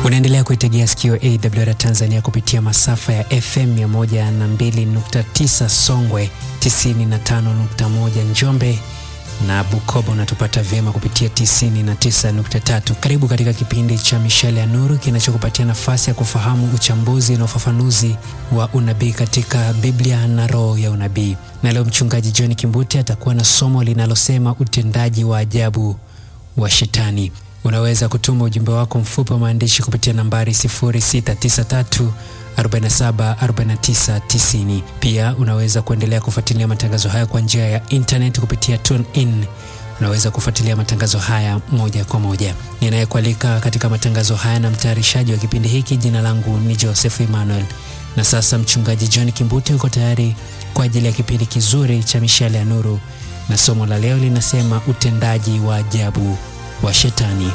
Unaendelea kuitegea sikio AWR Tanzania kupitia masafa ya FM 102.9 Songwe, 95.1 Njombe na Bukoba unatupata vyema kupitia 99.3. Karibu katika kipindi cha Mishale ya Nuru kinachokupatia nafasi ya kufahamu uchambuzi na ufafanuzi wa unabii katika Biblia na roho ya unabii. Na leo mchungaji John Kimbute atakuwa na somo linalosema utendaji wa ajabu wa Shetani. Unaweza kutuma ujumbe wako mfupi wa maandishi kupitia nambari 0693 47 49 90. Pia unaweza kuendelea kufuatilia matangazo haya kwa njia ya internet kupitia TuneIn. Unaweza kufuatilia matangazo haya moja kwa moja. Ninayekualika katika matangazo haya na mtayarishaji wa kipindi hiki, jina langu ni Joseph Emmanuel. Na sasa mchungaji John Kimbute yuko tayari kwa ajili ya kipindi kizuri cha Mishale ya Nuru, na somo la leo linasema utendaji wa ajabu wa Shetani.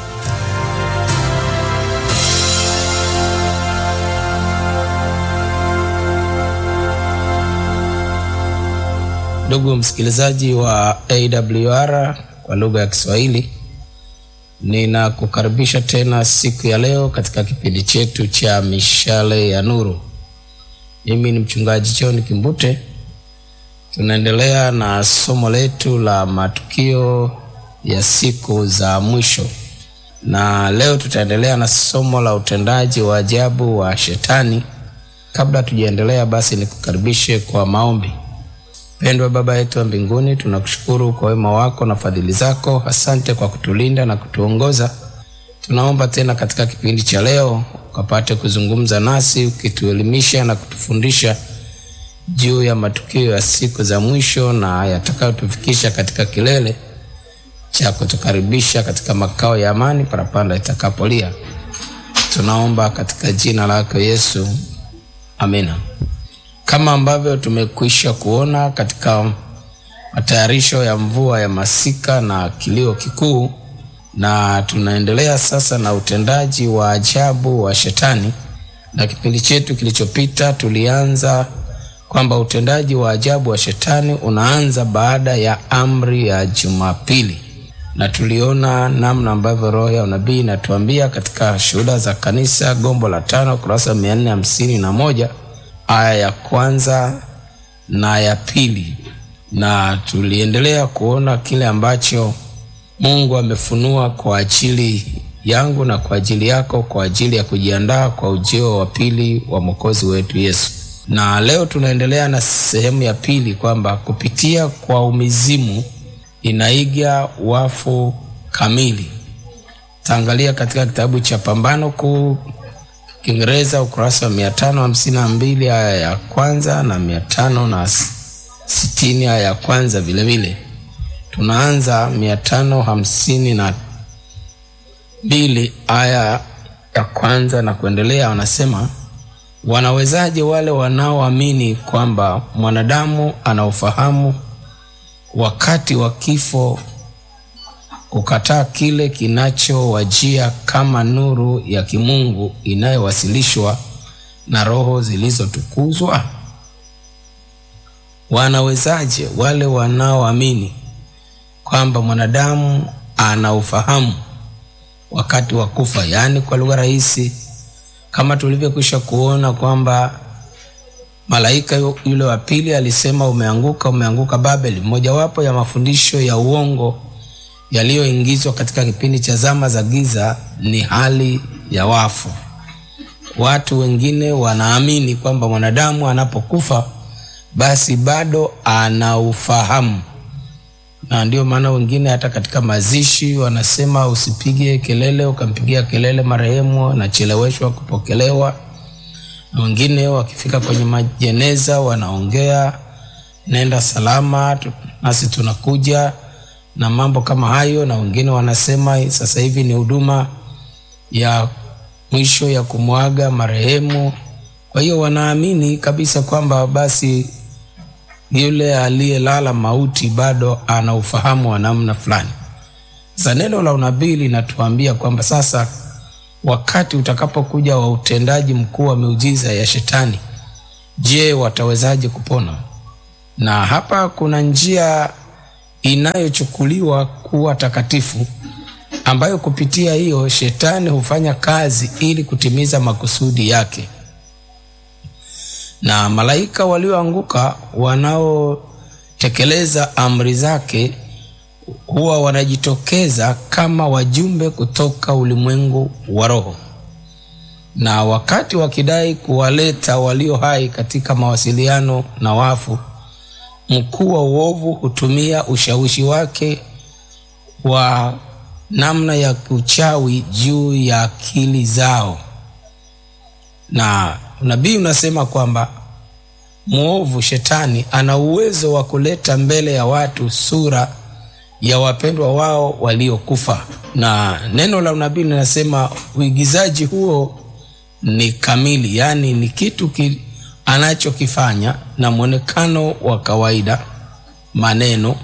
Ndugu msikilizaji wa AWR kwa lugha ya Kiswahili, ninakukaribisha tena siku ya leo katika kipindi chetu cha Mishale ya Nuru. Mimi ni mchungaji John Kimbute. Tunaendelea na somo letu la matukio ya siku za mwisho, na leo tutaendelea na somo la utendaji wa ajabu wa Shetani. Kabla tujaendelea, basi nikukaribishe kwa maombi. Pendwa Baba yetu wa mbinguni, tunakushukuru kwa wema wako na fadhili zako. Asante kwa kutulinda na kutuongoza. Tunaomba tena katika kipindi cha leo ukapate kuzungumza nasi, ukituelimisha na kutufundisha juu ya matukio ya siku za mwisho na yatakayotufikisha katika kilele cha kutukaribisha katika makao ya amani parapanda itakapolia. Tunaomba katika jina lako Yesu, amina. Kama ambavyo tumekwisha kuona katika matayarisho ya mvua ya masika na kilio kikuu, na tunaendelea sasa na utendaji wa ajabu wa Shetani. Na kipindi chetu kilichopita tulianza kwamba utendaji wa ajabu wa Shetani unaanza baada ya amri ya Jumapili, na tuliona namna ambavyo roho ya unabii inatuambia katika Shuhuda za Kanisa, gombo la tano, kurasa mia nne hamsini na moja aya ya kwanza na ya pili, na tuliendelea kuona kile ambacho Mungu amefunua kwa ajili yangu na kwa ajili yako kwa ajili ya kujiandaa kwa ujio wa pili wa Mwokozi wetu Yesu. Na leo tunaendelea na sehemu ya pili kwamba kupitia kwa umizimu inaiga wafu kamili. Taangalia katika kitabu cha Pambano Kuu Kiingereza ukurasa wa mia tano hamsini na mbili aya ya kwanza na mia tano na sitini aya ya kwanza vilevile. Tunaanza mia tano hamsini na mbili aya ya kwanza na kuendelea. Wanasema, wanawezaje wale wanaoamini kwamba mwanadamu ana ufahamu wakati wa kifo kukataa kile kinachowajia kama nuru ya kimungu inayowasilishwa na roho zilizotukuzwa? Wanawezaje wale wanaoamini kwamba mwanadamu ana ufahamu wakati wa kufa? Yaani, kwa lugha rahisi, kama tulivyokwisha kuona kwamba malaika yule wa pili alisema, umeanguka, umeanguka Babeli, mojawapo ya mafundisho ya uongo yaliyoingizwa katika kipindi cha zama za giza ni hali ya wafu. Watu wengine wanaamini kwamba mwanadamu anapokufa basi bado ana ufahamu, na ndio maana wengine hata katika mazishi wanasema usipige kelele, ukampigia kelele marehemu anacheleweshwa kupokelewa. Na wengine wakifika kwenye majeneza wanaongea, nenda salama, nasi tunakuja na mambo kama hayo, na wengine wanasema sasa hivi ni huduma ya mwisho ya kumwaga marehemu. Kwa hiyo wanaamini kabisa kwamba basi yule aliyelala mauti bado ana ufahamu wa namna fulani. Sasa neno la unabii linatuambia kwamba sasa wakati utakapokuja wa utendaji mkuu wa miujiza ya Shetani, je, watawezaje kupona? Na hapa kuna njia inayochukuliwa kuwa takatifu ambayo kupitia hiyo shetani hufanya kazi ili kutimiza makusudi yake na malaika walioanguka wanaotekeleza amri zake huwa wanajitokeza kama wajumbe kutoka ulimwengu wa roho na wakati wakidai kuwaleta walio hai katika mawasiliano na wafu mkuu wa uovu hutumia ushawishi wake wa namna ya uchawi juu ya akili zao na unabii unasema kwamba mwovu shetani ana uwezo wa kuleta mbele ya watu sura ya wapendwa wao waliokufa na neno la unabii linasema uigizaji huo ni kamili yaani ni kitu ki, anachokifanya na mwonekano wa kawaida maneno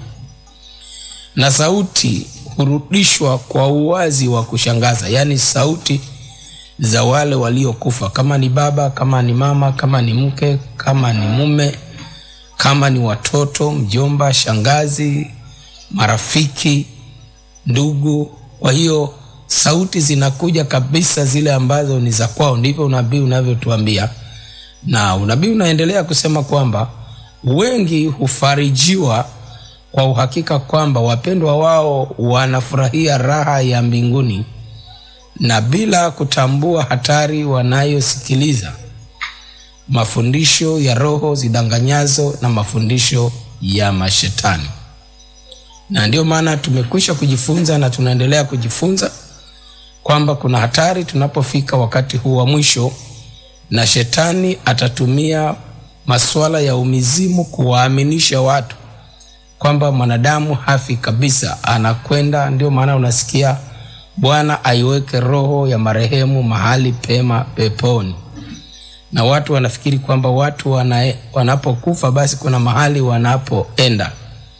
na sauti hurudishwa kwa uwazi wa kushangaza yaani sauti za wale waliokufa kama ni baba kama ni mama kama ni mke kama ni mume kama ni watoto mjomba shangazi marafiki ndugu kwa hiyo sauti zinakuja kabisa zile ambazo ni za kwao ndivyo unabii unavyotuambia na unabii unaendelea kusema kwamba wengi hufarijiwa kwa uhakika kwamba wapendwa wao wanafurahia raha ya mbinguni na bila kutambua hatari wanayosikiliza mafundisho ya roho zidanganyazo na mafundisho ya mashetani na ndio maana tumekwisha kujifunza na tunaendelea kujifunza kwamba kuna hatari tunapofika wakati huu wa mwisho na shetani atatumia masuala ya umizimu kuwaaminisha watu kwamba mwanadamu hafi kabisa anakwenda ndio maana unasikia bwana aiweke roho ya marehemu mahali pema peponi na watu wanafikiri kwamba watu wana, wanapokufa basi kuna mahali wanapoenda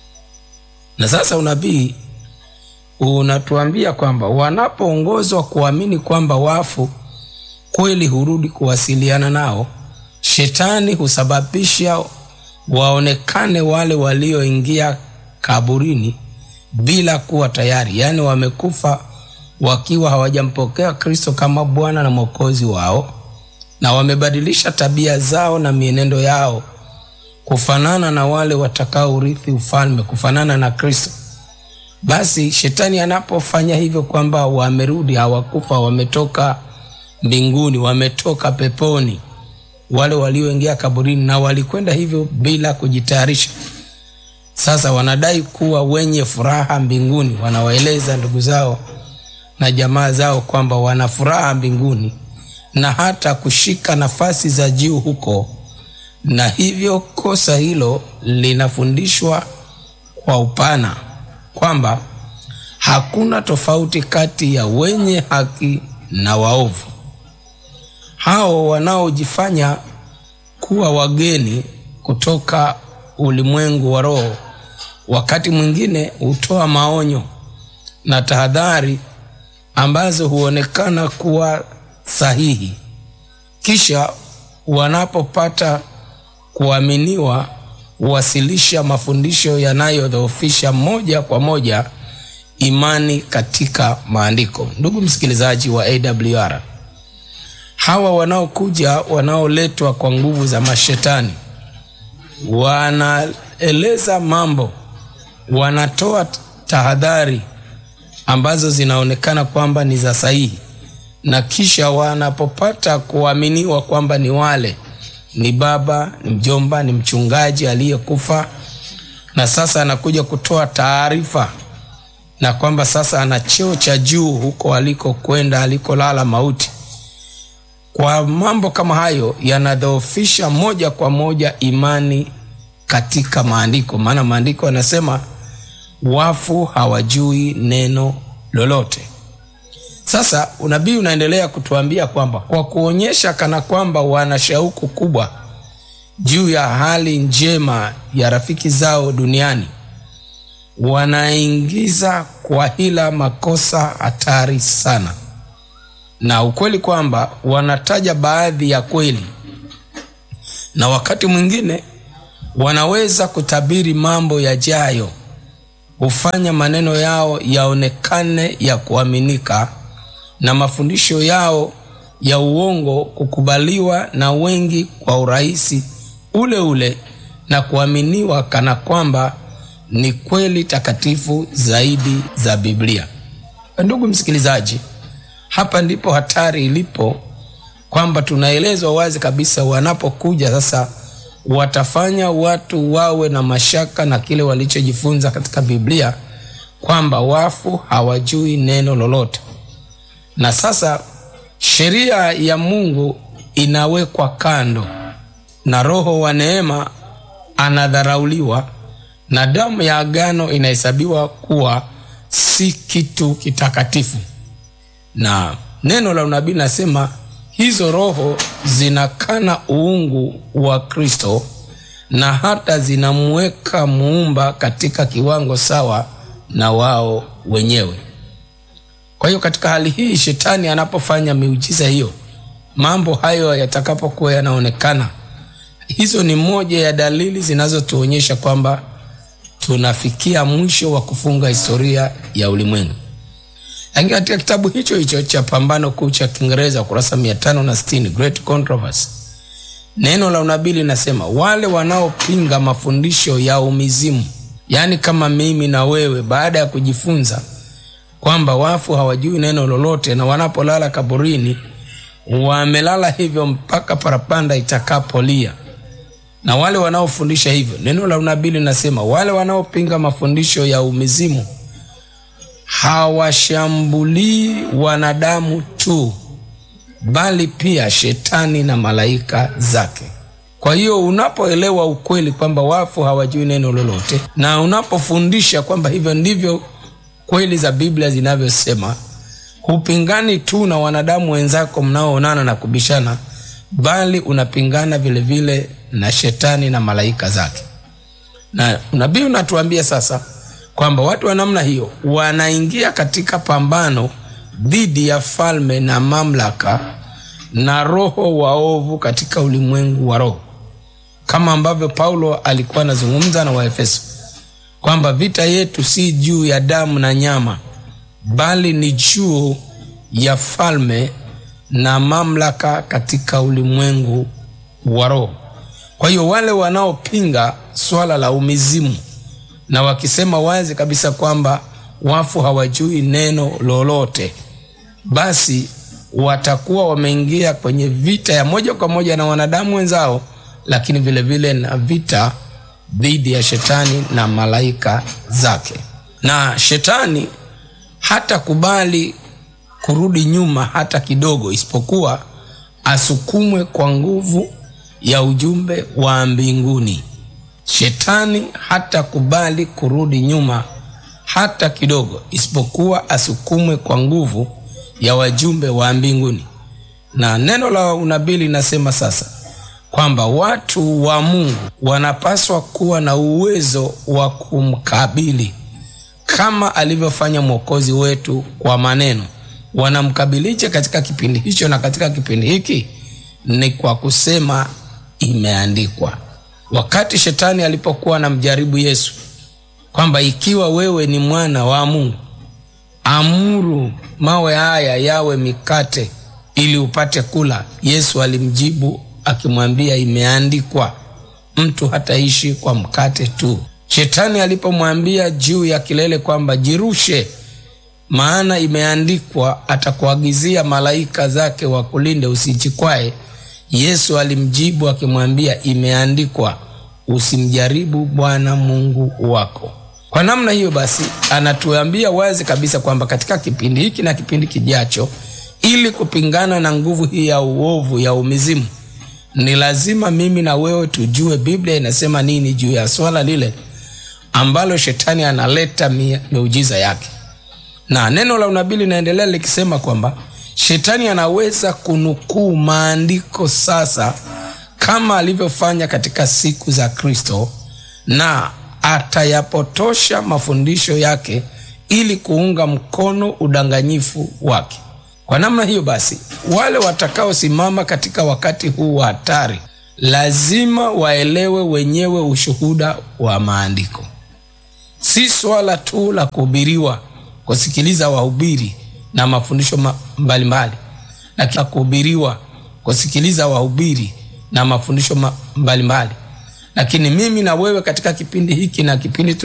na sasa unabii unatuambia kwamba wanapoongozwa kuamini kwamba wafu kweli hurudi kuwasiliana nao shetani husababisha waonekane wale walioingia kaburini bila kuwa tayari yaani wamekufa wakiwa hawajampokea kristo kama bwana na mwokozi wao na wamebadilisha tabia zao na mienendo yao kufanana na wale watakaourithi ufalme kufanana na kristo basi shetani anapofanya hivyo kwamba wamerudi hawakufa wametoka mbinguni wametoka peponi wale walioingia kaburini na walikwenda hivyo bila kujitayarisha sasa wanadai kuwa wenye furaha mbinguni wanawaeleza ndugu zao na jamaa zao kwamba wana furaha mbinguni na hata kushika nafasi za juu huko na hivyo kosa hilo linafundishwa kwa upana kwamba hakuna tofauti kati ya wenye haki na waovu hao wanaojifanya kuwa wageni kutoka ulimwengu wa roho wakati mwingine hutoa maonyo na tahadhari ambazo huonekana kuwa sahihi kisha wanapopata kuaminiwa huwasilisha mafundisho yanayodhoofisha moja kwa moja imani katika maandiko ndugu msikilizaji wa awr hawa wanaokuja wanaoletwa kwa nguvu za mashetani wanaeleza mambo wanatoa tahadhari ambazo zinaonekana kwamba ni za sahihi na kisha wanapopata kuaminiwa kwamba ni wale ni baba ni mjomba ni mchungaji aliyekufa na sasa anakuja kutoa taarifa na kwamba sasa ana cheo cha juu huko alikokwenda alikolala mauti kwa mambo kama hayo yanadhoofisha moja kwa moja imani katika maandiko maana maandiko yanasema wafu hawajui neno lolote sasa unabii unaendelea kutuambia kwamba kwa kuonyesha kana kwamba wana shauku kubwa juu ya hali njema ya rafiki zao duniani wanaingiza kwa hila makosa hatari sana na ukweli kwamba wanataja baadhi ya kweli na wakati mwingine wanaweza kutabiri mambo yajayo hufanya maneno yao yaonekane ya kuaminika na mafundisho yao ya uongo kukubaliwa na wengi kwa urahisi ule ule na kuaminiwa kana kwamba ni kweli takatifu zaidi za Biblia. Ndugu msikilizaji, hapa ndipo hatari ilipo, kwamba tunaelezwa wazi kabisa, wanapokuja sasa watafanya watu wawe na mashaka na kile walichojifunza katika Biblia, kwamba wafu hawajui neno lolote. Na sasa sheria ya Mungu inawekwa kando na Roho wa neema anadharauliwa na damu ya agano inahesabiwa kuwa si kitu kitakatifu. Na neno la unabii nasema hizo roho zinakana uungu wa Kristo na hata zinamweka muumba katika kiwango sawa na wao wenyewe. Kwa hiyo katika hali hii, shetani anapofanya miujiza hiyo, mambo hayo yatakapokuwa yanaonekana, hizo ni moja ya dalili zinazotuonyesha kwamba tunafikia mwisho wa kufunga historia ya ulimwengu. Lakini katika kitabu hicho hicho cha Pambano Kuu cha Kiingereza ukurasa 560 Great Controversy, neno la unabii linasema wale wanaopinga mafundisho ya umizimu, yaani kama mimi na wewe, baada ya kujifunza kwamba wafu hawajui neno lolote na wanapolala kaburini wamelala hivyo mpaka parapanda itakapolia na wale wanaofundisha hivyo, neno la unabii linasema wale wanaopinga mafundisho ya umizimu hawashambulii wanadamu tu, bali pia shetani na malaika zake. Kwa hiyo unapoelewa ukweli kwamba wafu hawajui neno lolote, na unapofundisha kwamba hivyo ndivyo kweli za Biblia zinavyosema, hupingani tu na wanadamu wenzako mnaoonana na kubishana, bali unapingana vilevile vile na shetani na malaika zake. Na unabii unatuambia sasa kwamba watu wa namna hiyo wanaingia katika pambano dhidi ya falme na mamlaka na roho waovu katika ulimwengu wa roho, kama ambavyo Paulo alikuwa anazungumza na Waefeso kwamba vita yetu si juu ya damu na nyama, bali ni juu ya falme na mamlaka katika ulimwengu wa roho. Kwa hiyo wale wanaopinga swala la umizimu na wakisema wazi kabisa kwamba wafu hawajui neno lolote, basi watakuwa wameingia kwenye vita ya moja kwa moja na wanadamu wenzao, lakini vilevile vile na vita dhidi ya shetani na malaika zake. Na shetani hatakubali kurudi nyuma hata kidogo, isipokuwa asukumwe kwa nguvu ya ujumbe wa mbinguni. Shetani hatakubali kurudi nyuma hata kidogo, isipokuwa asukumwe kwa nguvu ya wajumbe wa mbinguni. Na neno la unabii linasema sasa kwamba watu wa Mungu wanapaswa kuwa na uwezo wa kumkabili kama alivyofanya Mwokozi wetu kwa maneno. Wanamkabilije katika kipindi hicho na katika kipindi hiki? Ni kwa kusema imeandikwa. Wakati shetani alipokuwa anamjaribu Yesu kwamba ikiwa wewe ni mwana wa Mungu, amuru mawe haya yawe mikate ili upate kula. Yesu alimjibu akimwambia imeandikwa, mtu hataishi kwa mkate tu. Shetani alipomwambia juu ya kilele kwamba jirushe, maana imeandikwa, atakuagizia malaika zake wakulinde usijikwae, Yesu alimjibu akimwambia imeandikwa, usimjaribu Bwana Mungu wako. Kwa namna hiyo basi, anatuambia wazi kabisa kwamba katika kipindi hiki na kipindi kijacho, ili kupingana na nguvu hii ya uovu ya umizimu, ni lazima mimi na wewe tujue Biblia inasema nini juu ya swala lile ambalo shetani analeta miujiza yake. Na neno la unabii linaendelea likisema kwamba shetani anaweza kunukuu maandiko sasa kama alivyofanya katika siku za Kristo, na atayapotosha mafundisho yake ili kuunga mkono udanganyifu wake. Kwa namna hiyo basi, wale watakaosimama katika wakati huu wa hatari lazima waelewe wenyewe ushuhuda wa maandiko. si swala tu la kuhubiriwa, kusikiliza wahubiri na mafundisho ma- mbalimbali, lakini kuhubiriwa, kusikiliza wahubiri na mafundisho ma- mbalimbali, lakini mimi na wewe katika kipindi hiki na kipindi